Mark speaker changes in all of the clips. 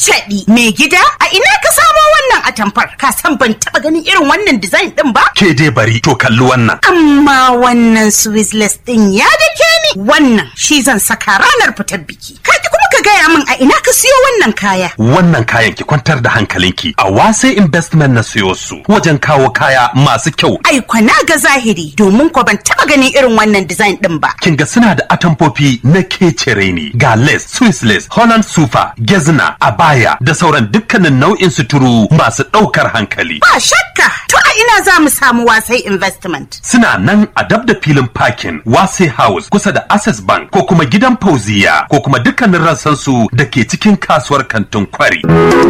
Speaker 1: Cancaɗi mai gida a ina ka samo wannan atamfar ka san ban taɓa ganin irin wannan design ɗin ba?
Speaker 2: Ke dai bari to kalli wannan.
Speaker 1: Amma wannan Swiss ɗin ya dake ni wannan shi zan saka ranar fitar biki. Ka ki kuma ka gaya min a ina ka siyo wannan kaya.
Speaker 2: Wannan kayan ki kwantar da hankalinki a wase investment na siyo su wajen kawo kaya masu kyau.
Speaker 1: Ai kwana ga zahiri domin ko ban taɓa ganin irin wannan design ɗin ba.
Speaker 2: Kin ga suna da atamfofi na kecere ne ga lace, Swiss lace, Holland sufa, gezna, abaya da sauran dukkanin nau'in suturu masu ɗaukar hankali.
Speaker 1: Ba shakka to a ina za mu samu wasai investment.
Speaker 2: Suna nan a dab da filin parking Wase House kusa da Access Bank ko kuma gidan Fauziya ko kuma dukkanin rassansu da ke cikin kasuwar kantin kwari.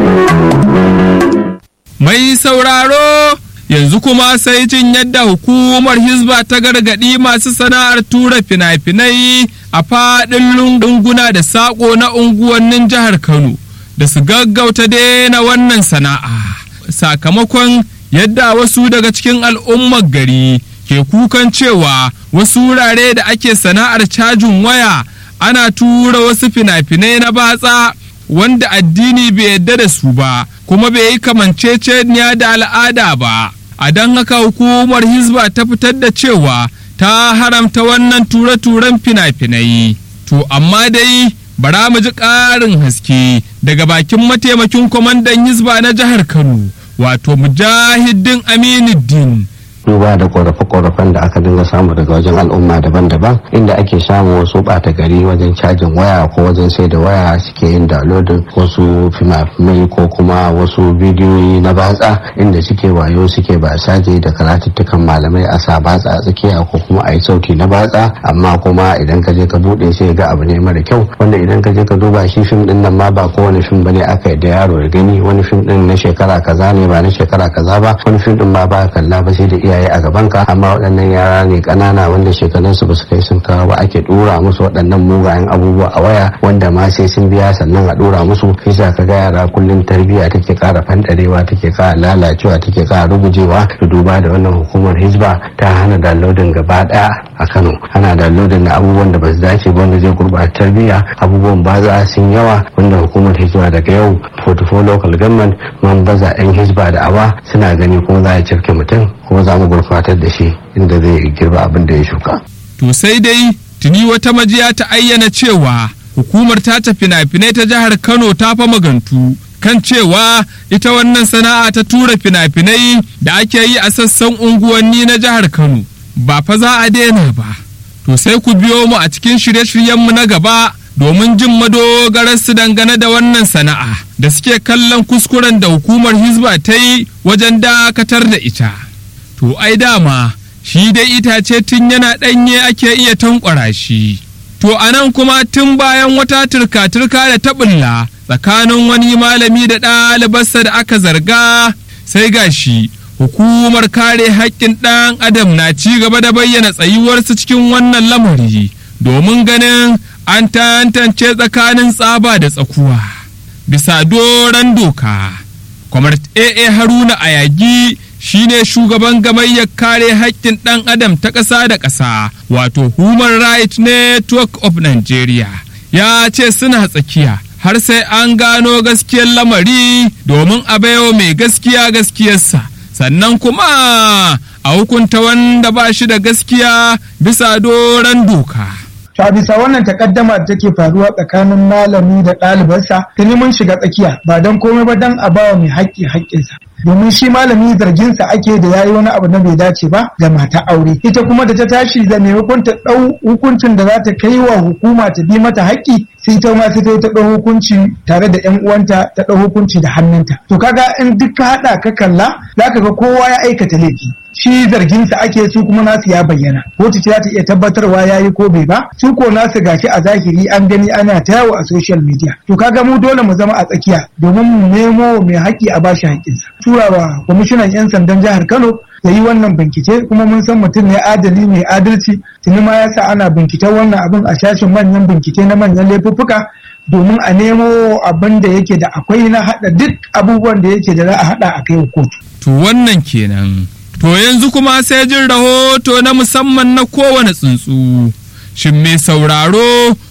Speaker 3: Mai sauraro yanzu kuma sai jin yadda hukumar Hizba ta gargaɗi masu sana'ar tura fina-finai a faɗin lunguna da saƙo na unguwannin jihar Kano da su gaggauta daina wannan sana'a. Sakamakon yadda wasu daga cikin al'ummar gari ke kukan cewa wasu wurare da ake sana'ar cajin waya ana tura wasu fina-finai na batsa wanda addini bai yadda da su ba kuma bai yi kamanceceniya da al'ada ba a don haka hukumar hizba ta fitar da cewa ta haramta wannan ture-turen fina-finai to amma dai bara mu ji ƙarin haske daga bakin mataimakin kwamandan hizba na jihar kano wato mujahidin aminuddin
Speaker 4: duba da korafe-korafen da aka dinga samu daga wajen al'umma daban-daban inda ake samu wasu bata gari wajen cajin waya ko wajen sai da waya suke yin downloading wasu fina-finai ko kuma wasu bidiyoyi na batsa inda suke wayo suke ba saje da karatuttukan malamai a sa batsa a tsakiya ko kuma a yi sauti na batsa amma kuma idan ka je ka bude sai ga abu ne mara kyau wanda idan ka je ka duba shi fim din nan ma ba kowane fim bane aka yi da yaro ya gani wani fim din na shekara kaza ne ba na shekara kaza ba wani fim din ma ba kalla ba sai da iyaye a gaban ka amma waɗannan yara ne ƙanana wanda shekarunsu ba su kai sun kawo ba ake ɗora musu waɗannan mugayen abubuwa a waya wanda ma sai sun biya sannan a ɗora musu kisa ka ga yara kullum tarbiyya take ƙara fanɗarewa take ƙara lalacewa take ƙara rugujewa da duba da wannan hukumar hizba ta hana downloading gaba ɗaya a kano ana downloading na abubuwan da ba su dace ba wanda zai gurɓata tarbiyya abubuwan baza sun yawa wanda hukumar hizba daga yau 44 local government man baza 'yan hizba da awa suna gani kuma za a cirke mutum kuma za mu gurfatar da shi inda zai girba abin da ya shuka.
Speaker 3: To sai dai tuni wata majiya ta ayyana cewa hukumar ta fina-finai ta jihar Kano ta fa magantu kan cewa ita wannan sana'a ta tura fina-finai da ake yi a sassan unguwanni na jihar Kano ba fa za a daina ba. To sai ku biyo mu a cikin shirye-shiryenmu na gaba domin jin madogararsu dangane da wannan sana'a da suke kallon kuskuren da hukumar Hizba ta yi wajen dakatar da ita. To ai dama shi dai itace tun yana ɗanye ake iya tankwara shi. To a nan kuma tun bayan wata turka-turka da taɓulla tsakanin wani malami da ɗalibarsa da aka zarga sai gashi hukumar kare haƙƙin ɗan adam na ci gaba da bayyana tsayuwarsu cikin wannan lamari domin ganin an tantance tsakanin tsaba da tsakuwa bisa doron doka. Kwamar AA Haruna Ayagi shine shugaban gamayyar kare haƙƙin ɗan adam ta ƙasa da ƙasa wato Human Rights Network of Nigeria ya ce suna tsakiya har sai an gano gaskiyar lamari domin a baiwa mai gaskiya gaskiyarsa sannan kuma a hukunta wanda ba shi da gaskiya bisa doron doka.
Speaker 5: To a bisa wannan takaddama da take faruwa tsakanin malami da ɗalibarsa, tuni mun shiga tsakiya ba don komai ba don a bawa mai haƙƙi haƙƙinsa. domin shi malami zarginsa ake da yayi wani abu na bai dace ba ga mata aure ita kuma da ta tashi da maimakon ta ɗau hukuncin da za ta kai wa hukuma ta bi mata haƙƙi sai ta ma sai ta ɗau hukunci tare da ƴan uwanta ta ɗau hukunci da hannunta to kaga in duk ka haɗa ka kalla zaka ga kowa ya aikata laifi shi zarginsa ake su kuma nasu ya bayyana kotu ce za ta iya tabbatarwa ya yi ko bai ba su ko nasu gashi a zahiri an gani ana ta yawo a social media to kaga mu dole mu zama a tsakiya domin mu nemo mai haƙƙi a bashi haƙƙinsa turawa kwamishinan 'yan sandan jihar kano ya yi wannan bincike kuma mun san mutum ne adali mai adalci tuni ma ya sa ana binciken wannan abin a shashin manyan bincike na manyan laifuffuka domin a nemo abin da yake da akwai na haɗa duk abubuwan da yake da za a haɗa a kai kotu.
Speaker 3: To wannan kenan. To yanzu kuma sai jin rahoto na musamman na kowane tsuntsu. Shin mai sauraro